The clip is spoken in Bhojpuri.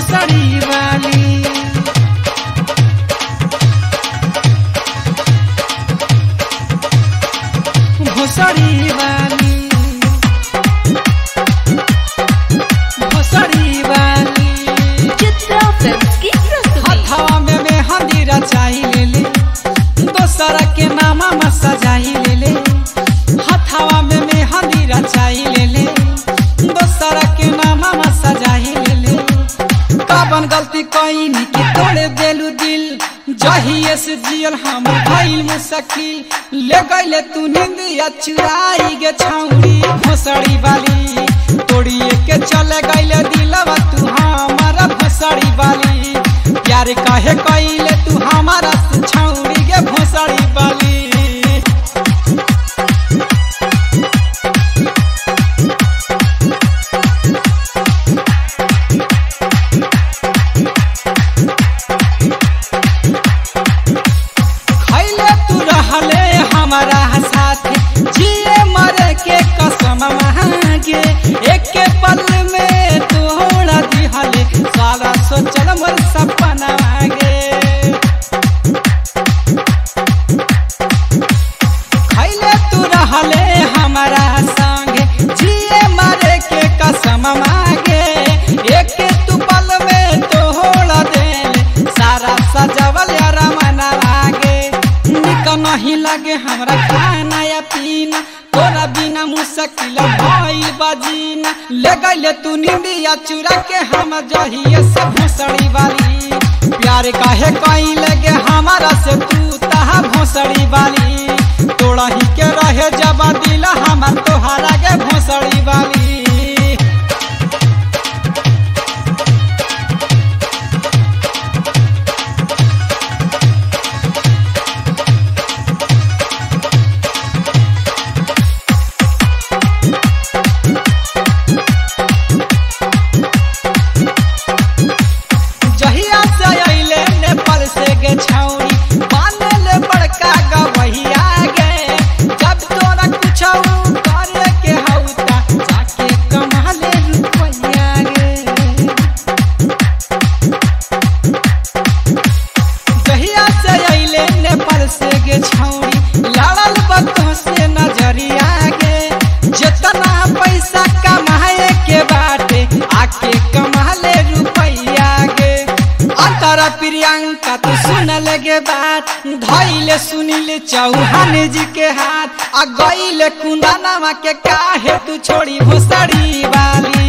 भोसड़ी वाली भोसड़ी वाली भोसड़ी वाली चित्रा फिल्म्स की प्रस्तुति हथवा में मेहंदी रचाई ले ले दोसर के नामा में सजाई ले ले हथवा में मेहंदी रचाई ले ले दोसर के नामा में सजाई ले ले काबन गलती कईनी के तोड़े देलू दिल जहिए से जियल हम भइल मुश्किल ले गईले तू निंदिया चुराई गे छौरी भोसड़ी वाली तोड़िए के चले गईले दिलवा तू हमारा भोसड़ी वाली प्यार काहे कईले तू हमारा से छौरी गे भोसड़ी वाली खैले तू रहले हमारा साथ जिए मरे के कसम मांगे एक के पल में तोड़ा दिहले सारा सोचल मोर सपना मांगे खैले तू रहले हमारा संगे जिए मरे के कसम मांगे एक के तू पल में तोड़ा देले सारा सजवल यार मना लागे निक नहीं लगे हमरा खाना या पीना तोरा बिना मुश्किल भइल बजीना ले गइले तू निंदिया चुरा के हम जहिए से भोसड़ी वाली प्यार काहे कहीं लगे हमारा से तू तहा भोसड़ी वाली तोड़ा ही के रहे जब दिल हमार तोहरा के भोसड़ी वाली जहिया से अइले नेपाल से गे छौरी बानले बड़का गवैया गे जब तोरा कुछ करे के हौता जाके कमाले रुपैया गे जहिया से अइले नेपाल से गे छौरी लड़ल बतो से नजरिया गे जितना पैसा कमाए के बाटे आके कमाले रुपैया गे अंतरा प्रियंका तू सुन लगे बात धैले सुनिले चौहान जी के हाथ आ गईले कुंदनवा के काहे तू छोड़ी भोसड़ी वाली